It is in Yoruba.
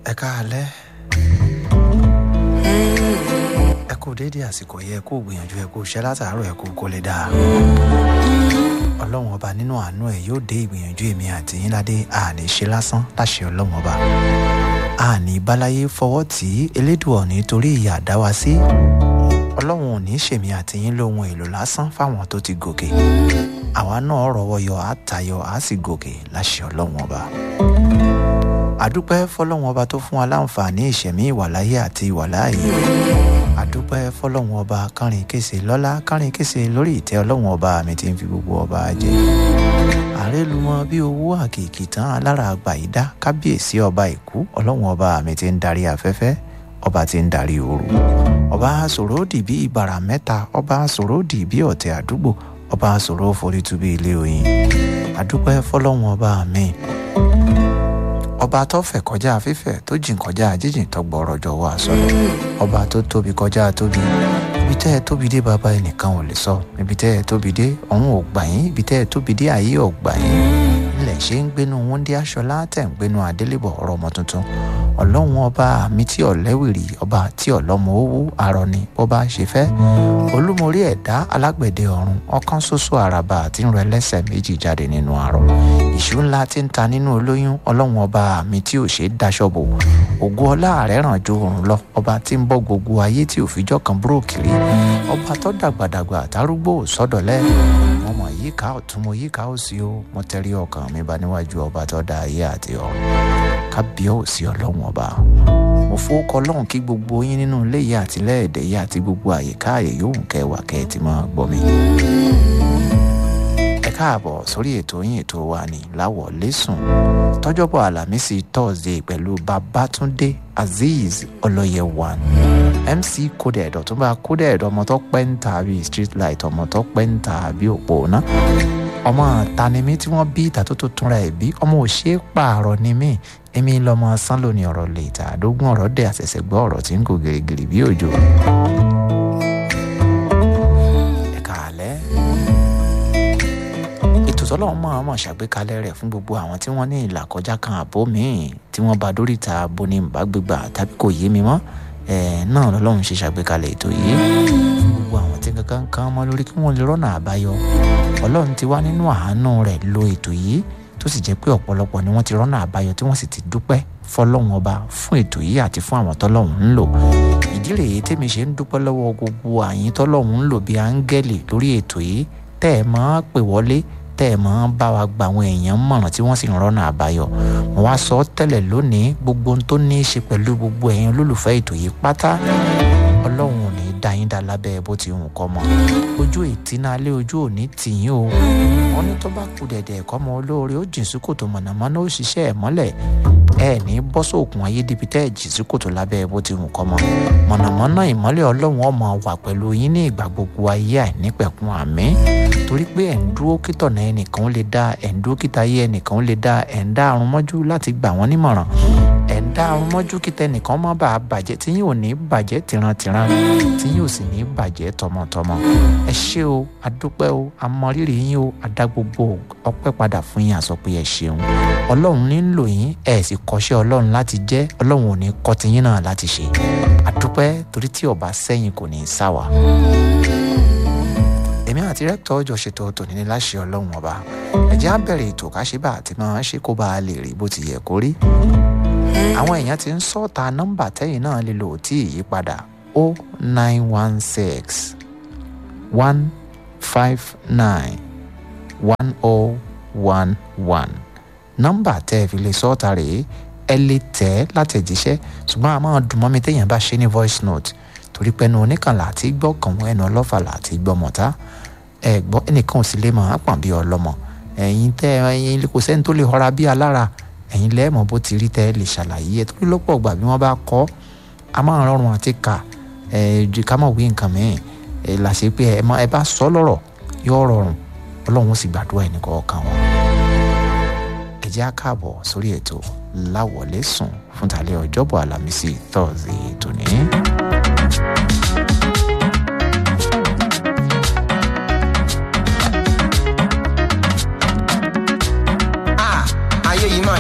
ẹ káalẹ́ ẹ kú déédéé àsìkò yẹ kó gbìyànjú ẹ kó ṣe látàárọ̀ ẹ kó kó lè dáa ọlọ́run ọba nínú àánú ẹ yóò dé ìgbìyànjú èmi àti yín ládé àní ṣe lásán láṣẹ ọlọ́run ọba àní báláyé fọwọ́ tí elédùn ọ̀ní torí ìyà dá wa sí ọlọ́run ò ní ṣèmi àti yín lóhun èlò lásán fáwọn tó ti gòkè àwa náà rọwọ́ yọ àtayọ á sì gòkè láṣẹ ọlọ́run ọba àdúpẹ́ fọlọ́run ọba tó fún wa láǹfààní ìṣẹ̀mí ìwàláyé àti ìwàláàyè àdúpẹ́ fọlọ́run ọba kánrin kése lọ́lá kánrin kése lórí ìtẹ́ ọlọ́run ọba mi ti ń fi gbogbo ọba jẹ àrélùmọ bí owó àkìkì tán alára àgbà yìí dá kábíyèsí ọba ìkú ọlọ́run ọba mi ti ń darí afẹ́fẹ́ ọba ti ń darí ooru ọba sòródì bí ìbàrà mẹ́ta ọba sòródì bí ọ̀tẹ̀ àdúgbò ọba sòrò forítú bí ilé oyin àdúpẹ́ fọlọ́run ọba mi ọba tó fẹ̀ kọjá fífẹ̀ tó jìn kọjá jíjìn tó gbọ́rọ̀ jọ̀wọ́ àsọlẹ̀ ọba tó tóbi kọjá tóbi ibi tẹ́ ẹ tóbi dé bàbá ẹnìkan ò lè sọ ibi tẹ́ ẹ tóbi dé ọ̀run ò gbà yín ibi tẹ́ ẹ tóbi dé ayé ò gbà yín ilẹ̀ ṣe ń gbénu wúndí aṣọlá tẹ̀ ń gbénu adélébọ̀ ọ̀rọ̀ ọmọ tuntun ọlọ́run ọba mi tí ọ̀lẹ́wìrì ọba tí ọ̀lọ́mọ owó arọ ni bó bá ṣe fẹ́ olúmorí ẹ̀dá alágbẹ̀dẹ ọ̀run ọkàn ṣoṣo àràbà àti ń rọ ẹlẹ́sẹ̀ méjì jáde nínú arọ ìṣú ńlá tí ń ta nínú olóyún ọlọ́run ọba mi tí ò ṣe é daṣọ bò ògo ọlá rẹ̀ ràn ju òrùn lọ ọba tí ń bọ́ gbogbo ayé tí ò fijọ́ kan búrò kiri ọba tó dàgbàdàgbà àtàrúgbò sọ́dọ̀lẹ́ mo mọ̀ yíká ọ̀tún mo yíká òsì o mo tẹrí ọkàn mi bá níwájú ọba tó dá ayé àti ọ̀run kábíyèsí ọlọ́run ọba mo fowókọ ọlọ́run kí gbogbo yín nínú ilé yìí àti lẹ́ẹ̀dẹ̀ yìí àti gbogbo àyíká àyè yòówù kẹwàá kẹ́ ẹ ti máa gbọ́ mi. ẹ káàbọ̀ sórí ètò yín ètò wa ní láwọ̀ lẹ́sùn tọ́jọ́bọ̀ àlàmísì thursday pẹ̀lú babatunde azeez ọlọ́yẹ̀wàn mc coded ọ̀túnba coded ọmọ tó pẹ́ ń ta bíi street light ọmọ tó pẹ́ ń ta bíi òpó náà ọmọ tanimí tí wọ́n bí ìta tó tó túnra ẹ̀ bí ọmọ òṣè pààrọ̀ ni mí èmi lọmọ sán lónìí ọ̀rọ̀ lè ta àdógún ọ̀rọ̀ dẹ̀ àṣẹ̀ṣẹ̀ gbọ́ ọ̀rọ̀ tí ń kó gìrìgìrì bí òjò. ẹ káàlẹ́ ètò tọ́lọ́run máa mọ̀ ṣàgbékalẹ̀ rẹ̀ fún gbogbo àwọn tí wọ́n ní ìlàkọjá kan àbó míì tí wọ́n bá dóríta boni bàgbégbà tàbí kò yé mi mọ́ náà lọ́lọ́run ṣe ṣàgbékalẹ̀ ètò yìí fún gbogbo àwọn tí kankan kan mọ́ lórí kí wọ́n lè rọ́nà àbáyọ ọlọ́run ti wá nínú àánú rẹ̀ lo ètò yìí tó sì jẹ́ pé ọ̀pọ̀lọpọ̀ ni wọ́n ti rọ́nà àbáyọ tí wọ́n sì ti dúpẹ́ fọlọ́run ọba fún ètò yìí àti fún àwọn tọ́lọ́run ń lò ìdí rèé tèmi ṣe ń dúpẹ́ lọ́wọ́ gbogbo àyín tọ́lọ́run ń lò bí áńgẹ́lì lórí ètò yìí tẹ́ ẹ máa pè wọlé tẹ́ ẹ máa bá wa gba àwọn èèyàn mọ̀ràn tí wọ́n sì ń rọ́nà àbáyọ mo wá sọ tẹ́lẹ̀ lónìí gbogbo ohun tó ní í ṣe pẹ̀lú gbogbo ẹ̀yin olólùfẹ́ ètò yìí pátá ọlọ́run ò ní dá yín dá lábẹ́ bó ti hùn kọ́ mọ́ ojú ìtínálé ojú òní tìyín o wọn ní tó bá kú dẹ̀dẹ̀ ẹ̀kọ́ mọ olóore ó jìn sí kòtò mọ̀nàmọ́ná ó ṣiṣẹ́ ẹ̀ mọ́lẹ̀ ẹ ní bọ́ sóòkùn ayé débi tẹ́ ẹ̀ jìn sí kòtò lábẹ́ bó ti hùn kọ́ mọ́ mọ̀nàmọ́ná ìmọ́lẹ̀ ọlọ́run ọmọ wà pẹ̀lú yín ní ìgbà gbogbo ayé àìnípẹ̀kun àmín torí pé ẹ̀ ń dúró kítọ̀nà ẹnìkan ó lè dá ẹ̀ ń dúró kíta ayé ẹnìkan ó lè dá ẹ̀ ń dá àrùn mọ́jú láti gbà wọ́n nímọ̀ràn ẹ̀ ń dá àrùn mọ́jú kíta ẹnìkan má bàa bàjẹ́ tí yín ò ní bàjẹ́ tìrantìran tí yín ò sì ní bàjẹ́ tọmọtọmọ ẹ ṣé o adúpẹ́ o amọrírì yín o adá gbogbo ọpẹ́ padà fún yín àsọ pé ẹ ṣeun ọlọ́run ní ń lò yín ẹ sì kọ́ṣẹ́ ọlọ́run láti jẹ́ ọlọ́run ò ní kọ́ ti yín náà láti ṣe adúpẹ́ torí tí ọba sẹ́yìn kò ní í sá wa èmi àti rẹ́pítọ̀ ọjọ́ ṣètò tòní ní láṣẹ ọlọ́run ọba ẹ̀jẹ̀ á bẹ̀rẹ̀ ètò káṣíbà àti máa ṣe kó bá a lè rí bó ti yẹ kó rí àwọn èèyàn ti ń sọ́ọ̀ta nọ́mbà tẹ́yìn náà lè lò tí ì yípadà o nine one six one five nine one o one one nọ́mbà tẹ́ ẹ fi lè sọ́ọ̀ta rèé ẹ lè tẹ̀ ẹ́ látẹ̀jíṣẹ́ ṣùgbọ́n a máa dùn mọ́ mi téèyàn bá ṣe ní voice note torí pé ẹnu oníkànlá àti gbọ́ kàn wọ́n ẹnu ọlọ́fàlà àti gbọ́ mọ̀tá ẹ gbọ́ ẹnìkan ò sì lè máa pọ̀n bí ọlọ́mọ ẹ̀yin tẹ́ ẹ̀yin kò sẹ́ni tó lè họra bí alára ẹ̀yin lẹ́ẹ̀mọ́ bó ti rí tẹ́ ẹ lè ṣàlàyé ẹ torí lọ́pọ̀ ọgbà bí wọ́n bá kọ́ a máa rọrùn àti kà ẹ ju ká mọ̀ wí nǹkan mìíràn ẹ là ṣe pé ẹ bá sọ lọ́rọ̀ yóò rọrùn ọlọ́run ó sì gbàdúrà ẹnì kọ̀ọ̀kan wọn. ẹ jẹ́ á káàbọ̀ sórí ètò láwọlé sùn fún tàlẹ́ ọjọ́bọ̀ àlàmísì tọ́sí tòní.